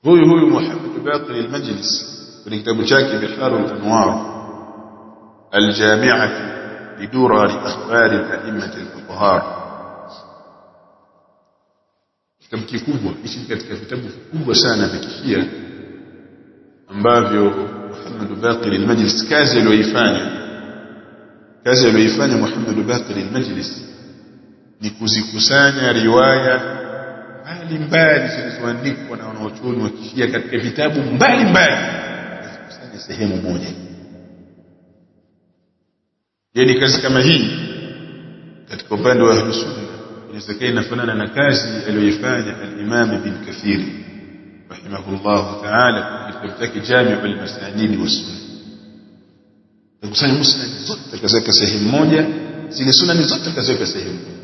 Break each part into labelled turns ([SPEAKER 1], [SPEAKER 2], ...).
[SPEAKER 1] huyu huyu Muhammad Baqir al-Majlis kwenye kitabu chake Biharul Anwar al-Jami'ah lidurar akhbar al-a'immat al-fuqaha kitabu kikubwa hichi katika vitabu vikubwa sana vya kishia ambavyo Muhammad Baqir al-Majlis kazi aliyoifanya kazi aliyoifanya Muhammad Baqir al-Majlis ni kuzikusanya riwaya mbalimbali zilizoandikwa na wanaochuoni wa kishia katika vitabu mbalimbali kuzikusanya sehemu moja yani kazi kama hii katika upande wa ahlus sunna inaweza inafanana na kazi aliyoifanya al-Imam Ibn Kathir rahimahullah ta'ala katika kitabu chake Jami' al-Masanid wa Sunna kukusanya musnad zote kaziweka sehemu moja zile sunani zote kaziweka sehemu moja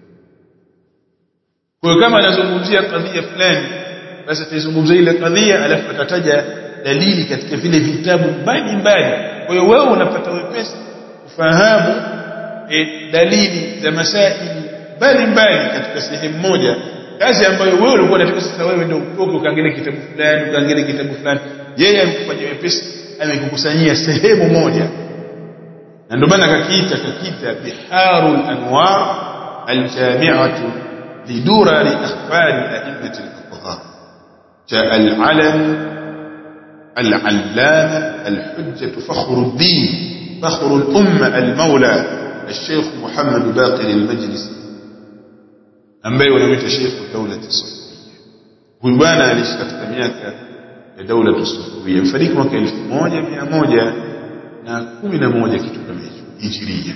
[SPEAKER 1] kwa hiyo kama anazungumzia kadhia fulani basi ataizungumzia ile kadhia alafu atataja dalili katika vile vitabu mbalimbali kwa hiyo wewe unapata wepesi kufahamu e, dalili za masaili mbalimbali katika sehemu moja kazi ambayo wewe ulikuwa unataka sasa wewe ndio utoke ukaangalia kitabu fulani ukaangalia kitabu fulani yeye amekufanyia wepesi amekukusanyia sehemu moja na ndio maana akakiita kakiita biharul anwar aljami'atu لدرر أخبار أئمة الفقهاء جاء العلم العلامة الحجة فخر الدين فخر الأمة المولى الشيخ محمد باقر المجلس ambaye wanamuita Sheikh Daula Sufia. Huyu bwana aliishi katika miaka ya Daula Sufia. Mfariki mwaka 1111 kitu kama hicho. Hijiria.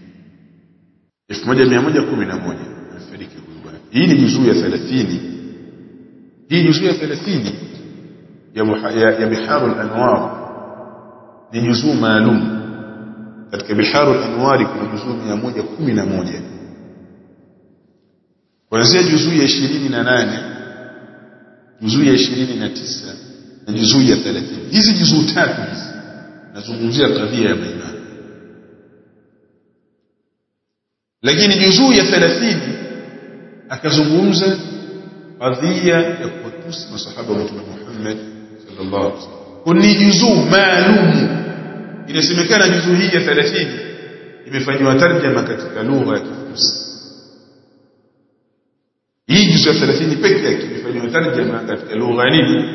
[SPEAKER 1] 1111 amefariki huyu bwana. Hii ni juzuu ya 30. Hii juzuu ya 30 ya ya, ya Biharul Anwar ni juzuu maalum. Katika Biharul Anwar kuna juzuu 111 kuanzia juzuu ya 28 juzuu ya 29 na juzuu ya 30 hizi juzuu tatu hizi nazungumzia kadhia ya maimamu lakini juzuu ya 30 akazungumza kadhia ya kuwatusi masahaba wa Mtume Muhammad sallallahu alaihi wasallam ni juzuu maalum inasemekana juzuu hii ya 30 imefanywa tarjama katika lugha ya Kifarsi hii juzu ya 30 pekee yake imefanywa tarjama katika lugha nini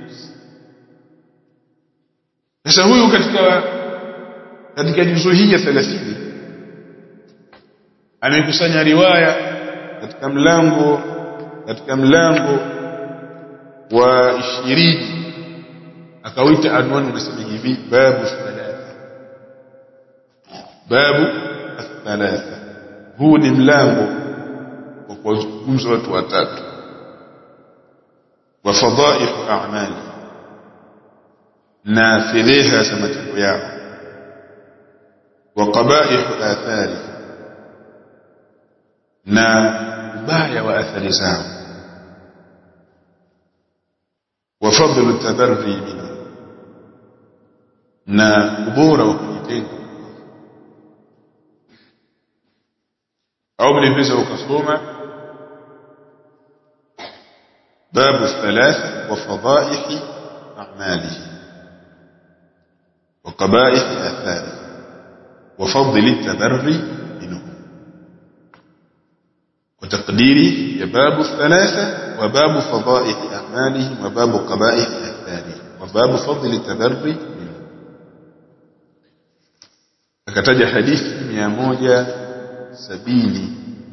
[SPEAKER 1] sasa huyu katika katika juzu hii ya 30 amekusanya riwaya katika mlango katika mlango wa 20 akawita anwani unasema hivi babu thalatha babu thalatha huu ni mlango kwa kuwazungumza watu watatu wa fadhaih a'mali na fedheha za matendo yao wa qabaih athari na ubaya wa athari zao wa fadlu tabarri minhu na ubora wa kujitenga au mnaweza ukasoma باب الثلاث وفضائح أعماله وقبائح آثاره وفضل التبري منه وتقديره باب الثلاثة وباب فضائح أعماله وباب قبائح آثاره وباب فضل التبري منه فكتج حديث مياموجة سبيني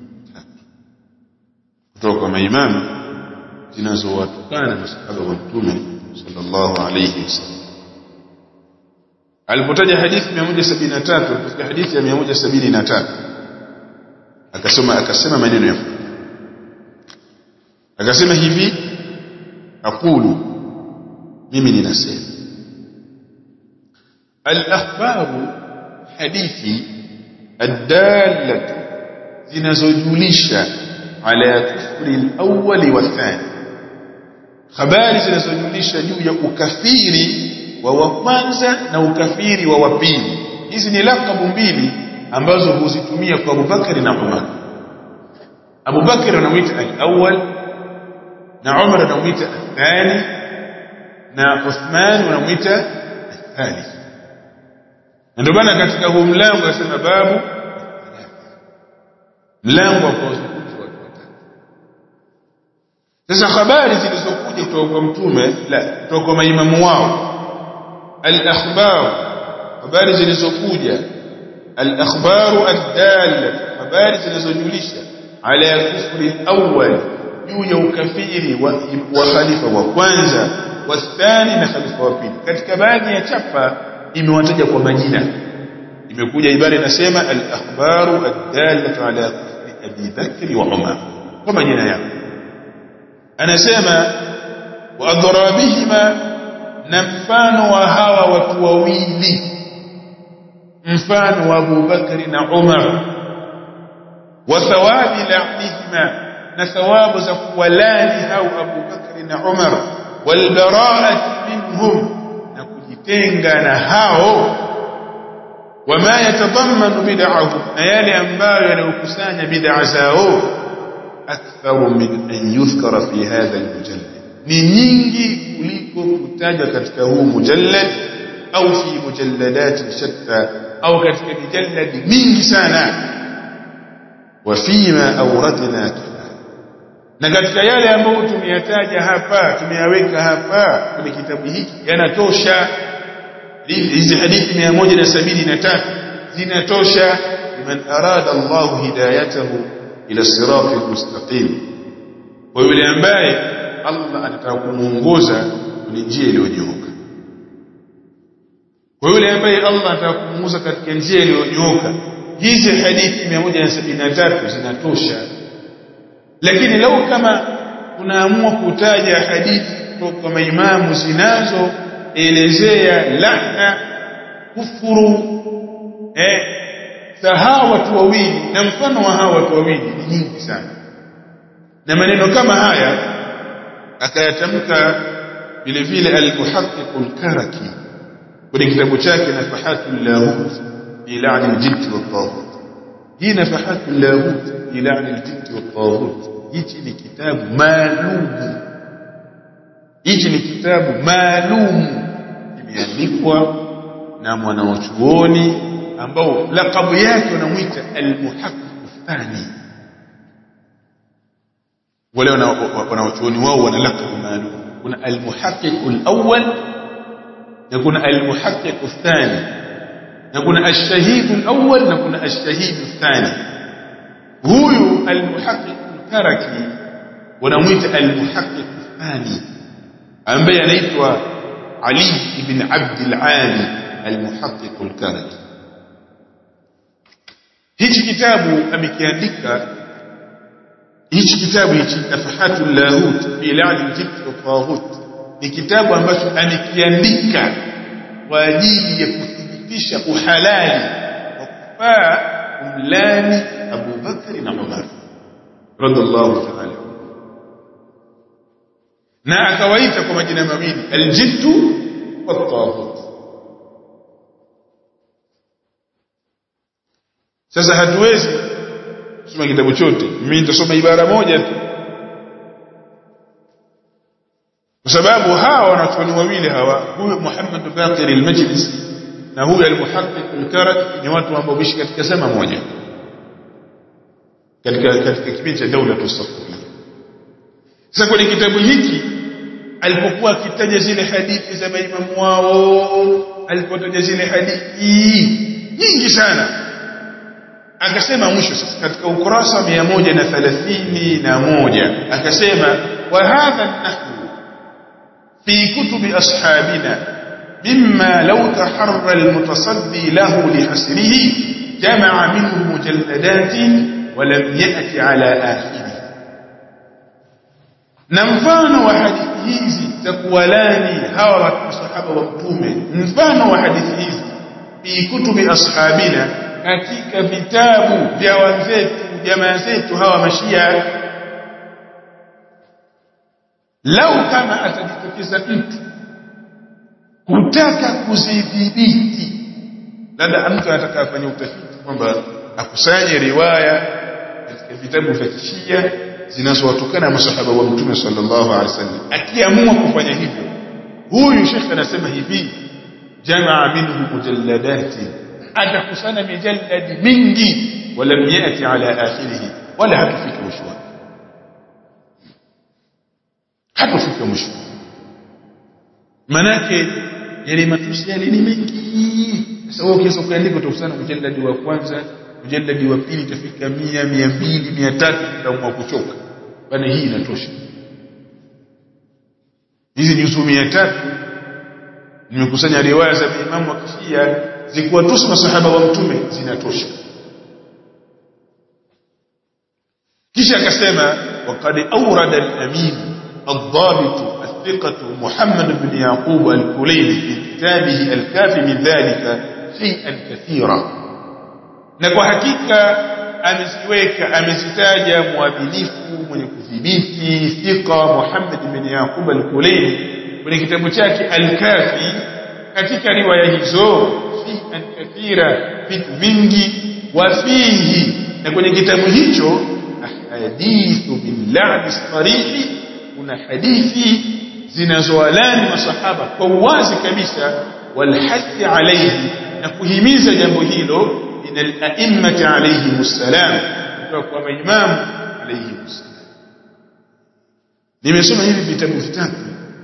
[SPEAKER 1] kutoka maimamu zinazowatukana masahaba wa mtume sallallahu alayhi wasallam alipotaja hadithi 173 katika hadithi ya 173 akasoma akasema maneno yafuatayo akasema hivi aqulu mimi ninasema al-akhbaru hadithi ad-dallatu zinazojulisha ala kufri al-awwal wa thani habari zinazojulisha juu ya ukafiri wa wa kwanza na ukafiri wa wa pili hizi ni lakabu mbili ambazo huzitumia kwa Abubakari na Umar Abubakari anamuita al-awwal na Umar anamuita al-thani na Uthman unamuita thalith ndio maana katika huu mlango asema babu mlango wa kuwazungumza watu watatu sasa habari zilizokuja kutoka kwa mtume la kutoka kwa maimamu wao al-akhbar habari zilizokuja al-akhbaru ad-dalla habari zinazojulisha ala kufri al-awwal juu ya ukafiri wa, wa khalifa wa kwanza wa thani na khalifa wa pili katika baadhi ya chapa imewataja kwa majina imekuja ibara inasema al-akhbaru ad-dallatu ala kufri Abi Bakr wa Umar kwa majina yao anasema wa adrabihima na mfano wa hawa watu wawili mfano wa Abu Bakr na Umar wa thawabi la'nihima na thawabu za kuwalani hao Abu Bakr na Umar wal bara'ati minhum na kujitenga na hao wama yatadammanu bid'ahum na yale ambayo yanayokusanya bid'a zao aktharu min an yuzkara fi hadha al-mujallad ni nyingi kuliko kutajwa katika huu mujallad au fi mujalladat shatta au katika mijalladi mingi sana wa fima awradna na katika yale ambayo tumeyataja hapa tumeyaweka hapa kwenye kitabu hiki yanatosha hizi hadithi 173 zinatosha liman arada Allah hidayatahu ila sirati mustaqim kwa yule ambaye Allah anataka kumuongoza kwenye njia iliyonyooka kwa yule ambaye Allah anataka kumuongoza katika njia iliyonyooka hizi hadithi 173 zinatosha lakini lau kama unaamua kutaja hadithi kutoka kwa maimamu zinazoelezea laana kufuru eh hawa watu wawili na mfano wa hawa watu wawili ni nyingi sana na maneno kama haya akayatamka vile vile al-muhaqqiq al-karaki kwenye kitabu chake nafahatul lahut ila al-jibt wat-taghut hii nafahatul lahut ila al-jibt wat-taghut hichi ni kitabu maalum hichi ni kitabu maalum kimeandikwa na mwanachuoni ambao lakabu yake wanamuita al-muhaqqiq thani wale wanachuoni wao wana lakabu maalum kuna al-muhaqqiq al-awwal na kuna al-muhaqqiq thani na kuna ash-shahid al-awwal na kuna ash-shahid thani huyu al-muhaqqiq al-karaki wanamuita al-muhaqqiq thani ambaye anaitwa Ali ibn Abd al-Ali al-muhaqqiq al-karaki hichi kitabu amekiandika hichi kitabu hichi nafahatul lahut fi la'd al-jibt wa-taghut ni kitabu ambacho amekiandika kwa ajili ya kuthibitisha uhalali wa kufaa kumlani Abu Bakr na Umar radhiallahu ta'ala na akawaita kwa majina mawili al-jibt wa-taghut sasa hatuwezi kusoma kitabu chote mimi nitasoma ibara moja tu kwa sababu hawa wanachuoni wawili hawa huyu Muhammad Baqir al-Majlisi na huyu al-Muhaqqiq al-Karak ni watu ambao bishi katika zama moja katika katika kipindi cha daula tusafiri sasa kwenye kitabu hiki alipokuwa akitaja zile hadithi za maimamu wao alipotaja zile hadithi nyingi sana akasema mwisho sasa katika ukurasa 131 akasema wa hadha nahwu في كتب أصحابنا مما لو تحرى المتصدي له لحسنه جمع منه مجلدات ولم يأت على آخره نمفان وحديث تقولاني هوا الصحابة والمتومة نمفان وحديث في كتب أصحابنا katika vitabu vya wenzetu jamaa zetu hawa mashia lau kama atajitokeza mtu kutaka kuzidhibiti labda mtu anataka afanye utafiti kwamba akusanye riwaya katika vitabu vya kishia zinazowatokana masahaba wa mtume sallallahu alaihi wasallam akiamua kufanya hivyo huyu shekhe anasema hivi jamaa minhu mujalladati atakusana mijalladi mingi walam yati ala akhirih wala hatufika mwisho wake hatufika mwisho manake yale matusi yale ni mengi sasa wewe ukiweza kuandika utakusana mjalladi wa kwanza mjalladi wa pili itafika mia mia mbili mia tatu utaamua kuchoka bana hii inatosha hizi juzu mia tatu nimekusanya riwaya za imamu wa kishia zikiwatusi masahaba wa mtume zinatosha kisha akasema waqad awrada al-amin الضابط الثقة محمد بن يعقوب الكليلي في كتابه الكافي من ذلك شيئا كثيرا na kwa hakika ameziweka amezitaja muadilifu mwenye kudhibiti thika Muhammad bin Yaqub al-Kulayni kwenye kitabu chake al-Kafi katika riwaya hizo shay'an kathira vitu vingi wafihi na kwenye kitabu hicho ahadithu billahi sarihi kuna hadithi zinazowalani masahaba kwa uwazi kabisa walhathi alayhi na kuhimiza jambo hilo min al-a'immati alayhi wassalam kutoka kwa maimamu alayhi wassalam nimesoma hivi vitabu vitatu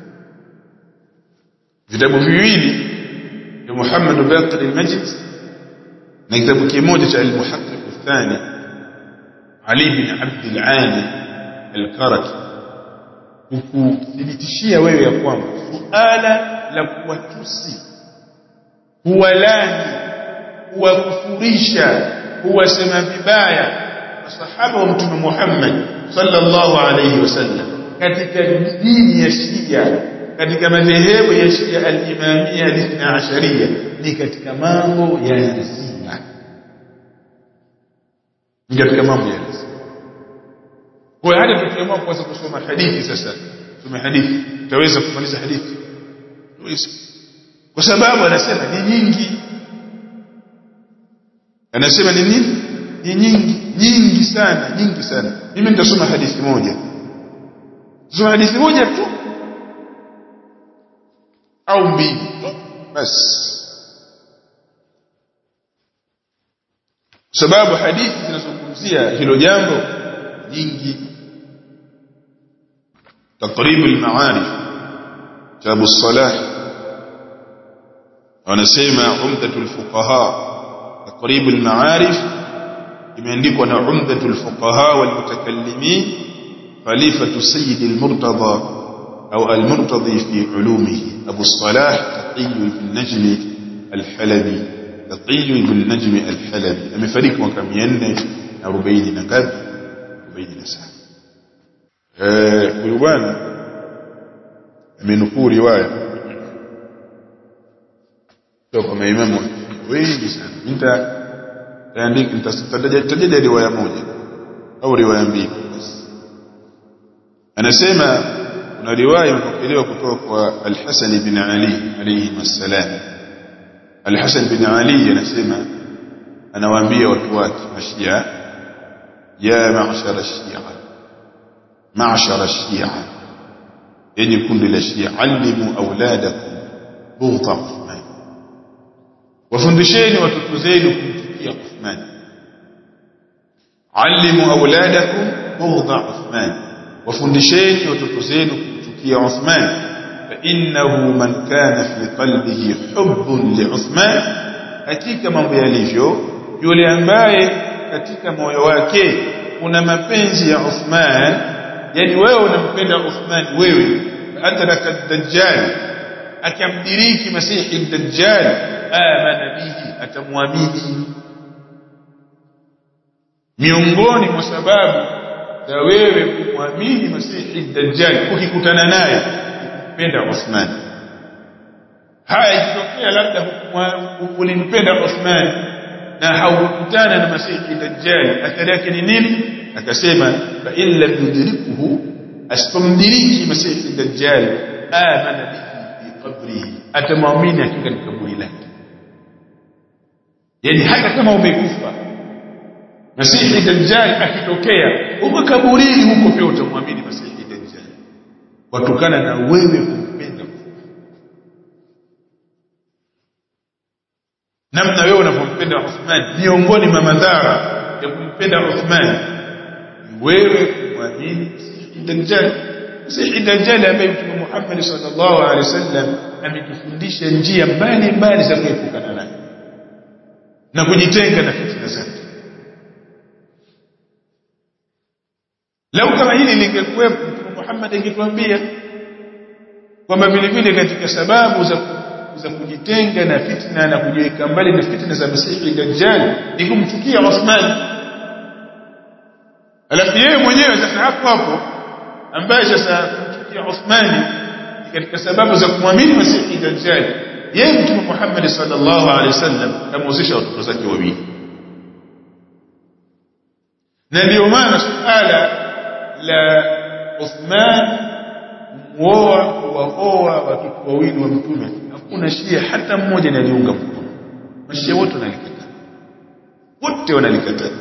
[SPEAKER 1] vitabu viwili vya Muhammad Baqir al-Majid na kitabu kimoja cha al-Muhaqqiq al-Thani Ali bin Abd al-Ali al-Karaki kukuthibitishia wewe ya kwamba suala la kuwatusi kuwalani kuwakufurisha kuwasema vibaya masahaba wa mtume Muhammad sallallahu alayhi wasallam katika dini ya Shia katika madhehebu ya Shia al-Imamia al-Ithna Asharia ni katika mambo ya lazima ni katika mambo ya lazima kwa hata tukiamua kuanza kusoma hadithi sasa tusome hadithi tutaweza kumaliza hadithi tuweza kwa sababu anasema ni nyingi anasema ni nini ni nyingi nyingi sana nyingi sana mimi nitasoma hadithi moja tusoma hadithi moja tu au mbili basi sababu hadithi zinazungumzia hilo jambo nyingi تقريب المعارف كتاب الصلاح ونسمع عمدة الفقهاء تقريب المعارف imeandikwa na عمدة الفقهاء والمتكلمين خليفة السيد المرتضى أو المرتضي في علومه أبو الصلاح تقي بن النجم الحلبي تقي بن النجم الحلبي amefariki mwaka 440 na ngapi 47 huyu bwana amenukuu riwaya kutoka kwa maimamu wengi sana nita taandika nitataja riwaya moja au riwaya mbili basi anasema kuna riwaya imepokelewa kutoka kwa Al-Hasan bin Ali alayhi wassalam Al-Hasan bin Ali anasema anawaambia watu wake mashia ya ma'shara shia معشر الشيعة يعني كل الشيعة علموا أولادكم بغض عثمان وفندشين وتتزين كنتكي عثمان علموا أولادكم بغض عثمان وفندشين وتتزين كنتكي عثمان فإنه من كان في قلبه حب لعثمان hakika mambo yalivyo yule ambaye katika moyo wake kuna mapenzi ya Uthman yani wewe unampenda Uthman wewe adraka ad-dajjal akamdiriki masihi ad-dajjal amana bihi atamwamini miongoni mwa sababu za wewe kumwamini masihi ad-dajjal ukikutana naye kupenda Uthman haya ikitokea labda ulimpenda Uthman na haukutana na masihi ad-dajjal athari yake ni nini akasema fa illa yudrikuhu astamdiriki masihi ad-dajjal amana bihi fi qabrihi atamwamini hakika ni kaburi lake yani hata kama umekufa masihi ad-dajjal akitokea uko kaburini huko pia utamwamini masihi ad-dajjal watokana na wewe kumpenda namna wewe unavyompenda Uthman miongoni mwa madhara ya kumpenda Uthman wewe kumwamini Dajjal Masihi Dajjal ambaye Mtume Muhammad sallallahu alaihi wasallam ametufundisha njia mbalimbali za kuepukana naye na kujitenga na fitna zake lau kama hili lingekuwepo Mtume Muhammad angetuambia kwamba vile vile katika sababu za za kujitenga na fitna na kujiweka mbali na fitna za Masihi Dajjal ni kumchukia Uthman alafu yeye mwenyewe sasa hapo hapo ambaye sasa kumchukia Uthman katika sababu za kumwamini Masihi Dajjal yeye Mtume Muhammad sallallahu alaihi wasallam kamhusisha watoto zake wawili na ndio maana suala la Uthman muoa waoa watoto wawili wa mtume hakuna shia hata mmoja analiunga mkono mashia wote wanalikataa wote wanalikataa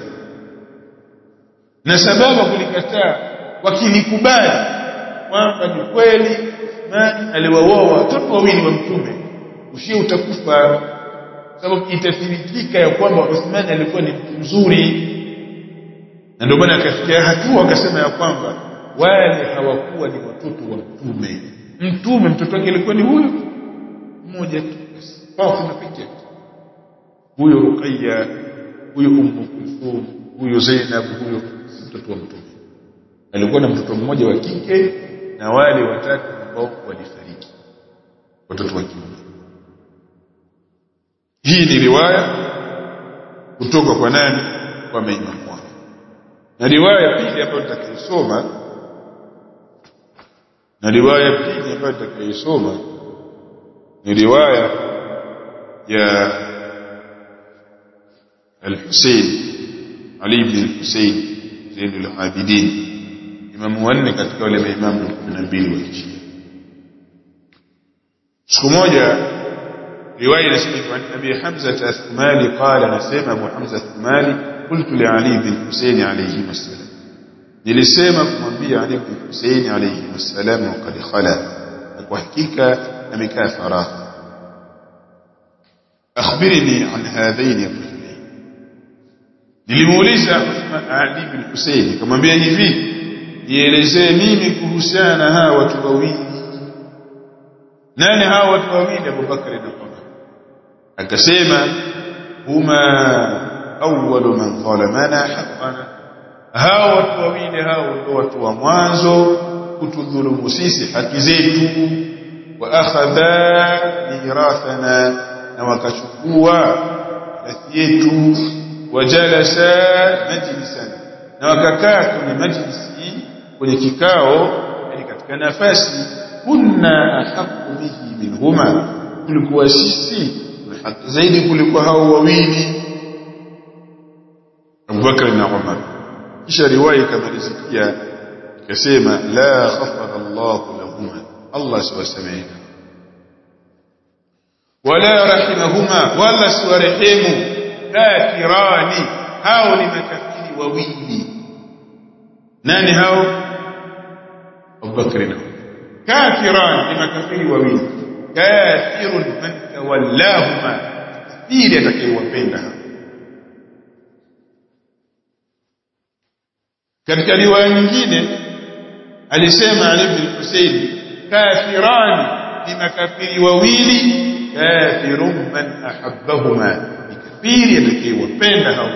[SPEAKER 1] na sababu kulikataa wakilikubali kwamba ni kweli Uthman aliwaoa watoto wawili wa mtume ushia utakufa sababu itathibitika ya kwamba Uthman alikuwa ni mtu mzuri na ndio maana akafikia hatua akasema ya kwamba wale hawakuwa ni watoto wa mtume mtume mtoto wake alikuwa ni huyo mmoja tu Fatima pekee huyo Ruqayya huyo Ummu Kulthum huyo Zainab huyo mtoto wa mtume alikuwa na mtoto mmoja wa kike na wale watatu ambao walifariki watoto wa kiume hii ni riwaya kutoka kwa nani kwa maimamu wao na riwaya pili ambayo nitakayosoma na riwaya pili ambayo nitakayosoma ni riwaya ya al-Husayn Ali ibn al-Husayn Zain al-Abidin imamu wanne katika wale maimamu 12 wa Shia siku moja riwaya inasema kwa Abi Hamza al-Thumali qala anasema Abu Hamza al-Thumali qultu li Ali ibn Husayn alayhi wasallam nilisema kumwambia Ali ibn Husayn alayhi wasallam waqad khala kwa hakika amekaa faragha akhbirni an hadhaini ar-rajulain nilimuuliza Ali ibn Husayn nikamwambia hivi nielezee mimi kuhusiana na hawa watu wawili nani hawa watu wawili Abu Bakar na Umar akasema huma awwalu man zalamana haqqana hawa watu wawili hao ndio watu wa mwanzo kutudhulumu sisi haki zetu wa akhadha mirathana na wakachukua mirathi yetu wajalasa majlisan na wakakaa kwenye majlisi kwenye kikao yani katika nafasi kunna ahqqu bihi minhuma kulikuwa sisi haki zaidi kuliko hao wawili Abu Bakar na Umar kisha riwaya ikamalizikia ikasema la ghafara Allah lahuma Allah siwasamehe wala rahimahuma wala siwarehemu kafirani hao ni makafiri wawili nani hao Abu Bakr na kafiran ni makafiri wawili kafirun man tawallahuma kafiri atakayewapenda katika riwaya nyingine alisema Ali ibn Husayn kafirani ni makafiri wawili kafirun man ahabbahuma ni kafiri atakayewapenda hao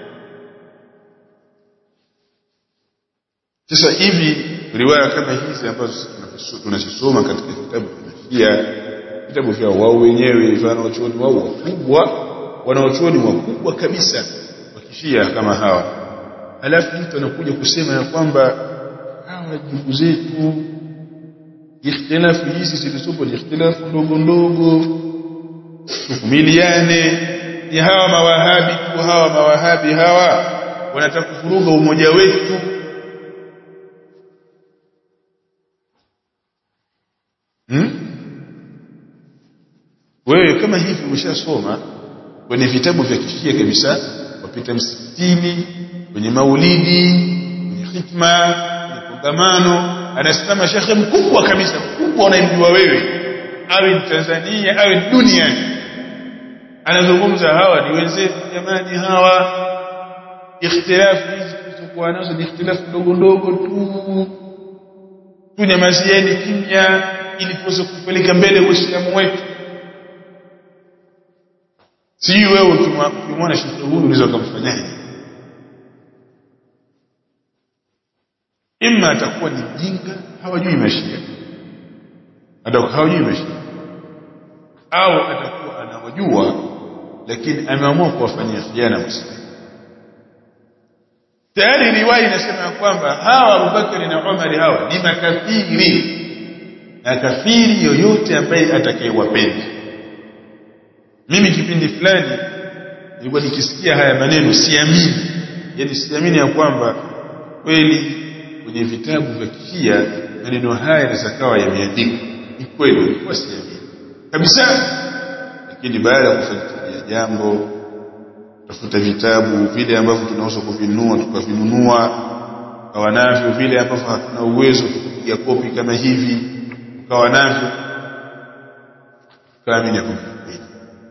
[SPEAKER 1] sasa hivi riwaya kama hizi ambazo tunazisoma katika vitabu vya Shia vitabu vya wao wenyewe wanaochuoni wao wakubwa wanaochuoni wakubwa kabisa wa kishia kama hawa alafu mtu anakuja kusema ya kwamba hawa ndugu zetu ikhtilafu hizi zilizopo ni ikhtilafu ndogo ndogo tuvumiliane ni hawa mawahabi tu hawa mawahabi hawa wanataka kuvuruga umoja wetu hmm? wewe kama hivi umeshasoma kwenye vitabu vya kishia kabisa wapita msikitini kwenye maulidi kwenye hitma kwenye kongamano anasimama shekhe mkubwa kabisa mkubwa unayemjua wewe awe ni Tanzania awe duniani anazungumza hawa ni wenzetu jamani hawa ikhtilafu hizi tulizokuwa nazo ni ikhtilafu ndogo ndogo tu tunyamazieni kimya ili tuweze kupeleka mbele uislamu wetu sijui wewe ukimwona shekhe huyu unaweza ukamfanyaje imma atakuwa ni mjinga hawajui mashia atakuwa hawajui mashia au atakuwa anawajua lakini ameamua kuwafanyia khiana muslimu tayari riwaya inasema kwamba hawa Abubakar na Umar hawa ni makafiri na kafiri yoyote ambaye atakayewapenda mimi kipindi fulani nilikuwa nikisikia haya maneno siamini yani siamini ya kwamba kweli kwenye vitabu vya kishia maneno haya yanaweza kawa yameandikwa ni kweli nilikuwa siamini kabisa lakini baada ya kufuatilia jambo tafuta vitabu vile ambavyo tunaweza kuvinunua tukavinunua ukawa navyo vile ambavyo hatuna uwezo tukupiga kopi kama hivi ukawa navyo kaamini ya kwamba kweli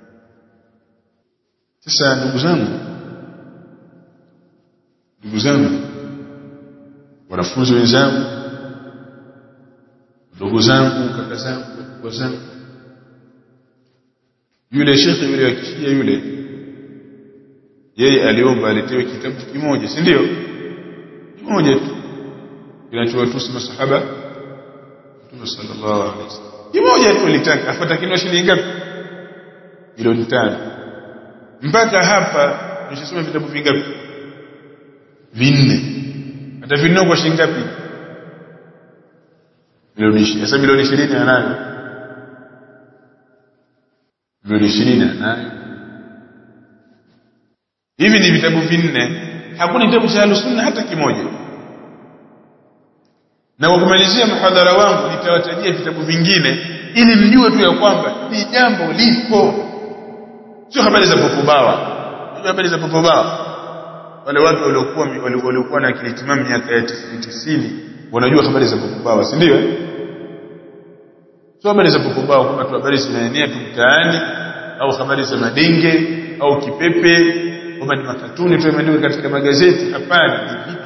[SPEAKER 1] sasa ndugu zangu ndugu zangu wanafunzi wenzangu ndugu zangu kaka zangu wakubwa zangu yule shekhe yule wa kishia yule yeye aliomba aletewe kitabu kimoja si ndio kimoja tu kinachowatusi masahaba Mtume sallallahu alaihi wasallam kimoja tu alitaka afuata kinwa shilingi ngapi milioni tano mpaka hapa nimeshasoma vitabu vingapi vinne hata vinne kwa shilingi ngapi milioni 20 sasa milioni 20 anayo milioni 20 anayo hivi ni vitabu vinne hakuna kitabu cha sunna hata kimoja na kwa kumalizia mhadhara wangu nitawatajia vitabu vingine ili mjue tu ya kwamba ni jambo lipo sio habari za popobawa sio habari za popobawa wale watu waliokuwa waliokuwa na akili timamu miaka ya 90 wanajua habari za popobawa si ndio sio habari za popobawa kama tu habari zinaenea tu mtaani au habari za madenge au kipepe kwamba ni makatuni tu yameandikwa katika magazeti hapana ni